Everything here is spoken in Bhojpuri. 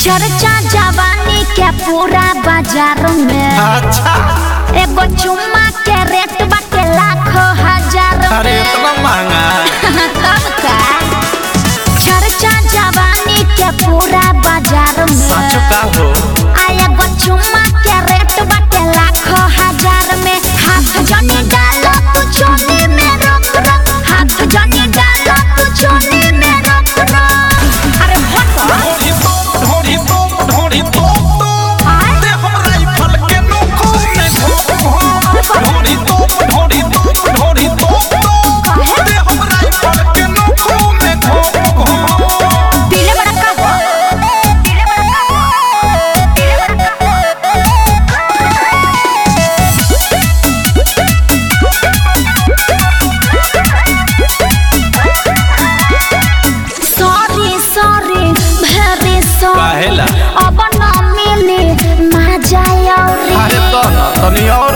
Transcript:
चर्चा जवानी के पूरा बाजार में अच्छा एगो चुम्मा के रेट बाटे लाखों हजार अरे में इतना महंगा तब का चर्चा जवानी के पूरा बाजार सच में का हो आ एगो चुम्मा के रेट बाटे लाखों हजार में हाथ जनी डालो तू चोली में रोक रोक हाथ जनी डालो तू चोली में रोक रोक अरे हटो ढोरी तो ढोरी तो ढोरी तो आय दे हम राइफल के नोको ने घोप ढोरी तो ढोरी तो ढोरी तो दे हम राइफल के नोको ने घोप पीले बड़ा का हो पीले बड़ा का हो पीले बड़ा सॉरी सॉरी वेरी सॉरी काहेला? अब न मिले मजा अरे औरी तो ना तनी और